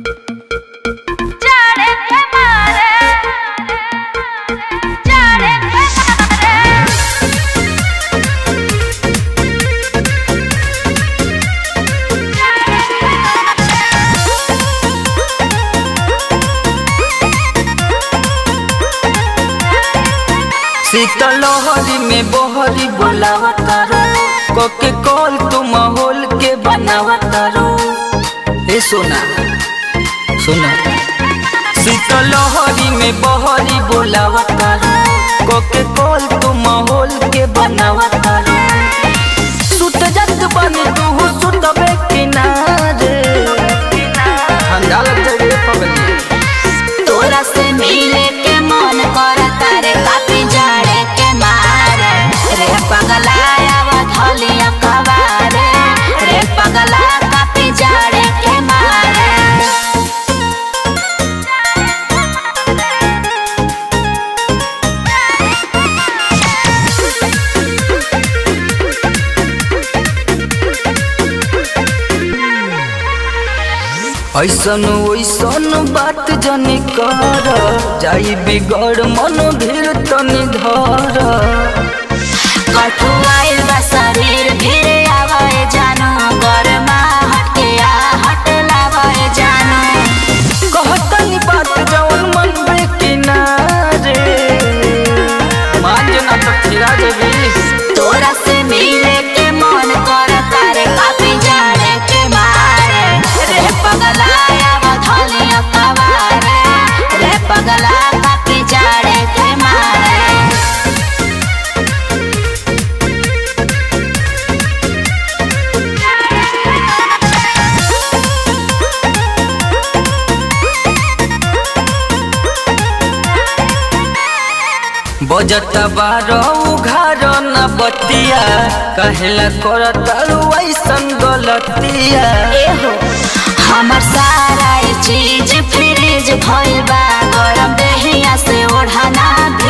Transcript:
जाड़े के मारे जाड़े के मारे शीतलहरी में बहरी बोलावतारो कोके कॉल तू माहौल के बनावतारो ए सोना सोना शीतलहरी में बहरी बोलावतारो कोके कॉल तू माहौल के बनावतारो सुत जत बने तू सुतबे किनारे ठंडा लग जाए पगली तोरा से मिले के मन करता रे काफी जाड़े के मारे रे पगला आवा धलिया कवारे रे पगला काफी जाड़े के मारे ऐसन वैसन बात जनी कर जाई बिगड़ मन भीर तनी धर कठुआइल बा शरीर भिरे आवाए जानो गरमा हटके आ हट लावाए जानो कहतनी बात जवन मन बे किनारे मान जना तो फिरा जेबी तोरा से मिले के मन करता रे काफी जाड़े के मारे रे पगला आवा धलिया कवारे रे पगला काफी जाड़े के मारे बजता बारो उघार न बतिया कहेला करतारू ऐसन गलतिया एहो हमर सारा ये चीज फ्रिज भइल बा गरम देहिया से ओढ़ना भी